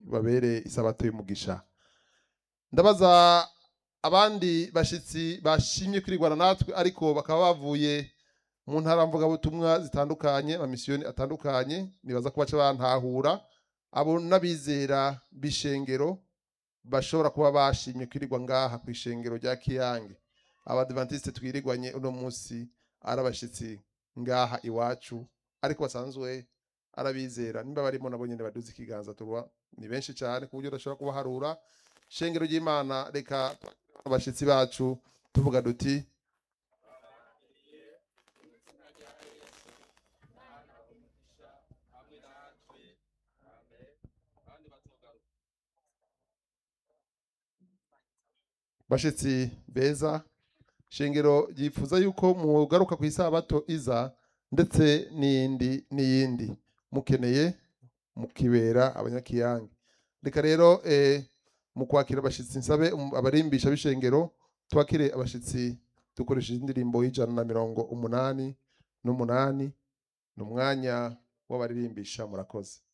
babere isabato y'umugisha ndabaza abandi bashitsi bashimye kwirigwana natwe ariko bakaba bavuye mu ntara mvugabutumwa zitandukanye amamisiyoni atandukanye nibaza ko baca bantahura abo n'abizera b'ishengero bashobora kuba bashimye kwirirwa ngaha ku ishengero rya kiyange abadivantiste twirirwanye uno munsi ari abashitsi ngaha iwacu ariko basanzwe arabizera nimba barimo nabo nyene baduze ikiganza tuba ni benshi cyane ku buryo udashobora kubaharura shengero ry'imana reka abashitsi bacu tuvuga duti bashitsi beza shengero ryifuza yuko mugaruka ku isabato iza ndetse n'iyindi n'iyindi mukeneye mukibera abanyakiyange reka rero eh, mu kwakira abashitsi nsabe um- abarimbisha b'ishengero twakire abashitsi dukoresheje indirimbo y'ijana na mirongo umunani n'umunani ni umwanya w'abaririmbisha murakoze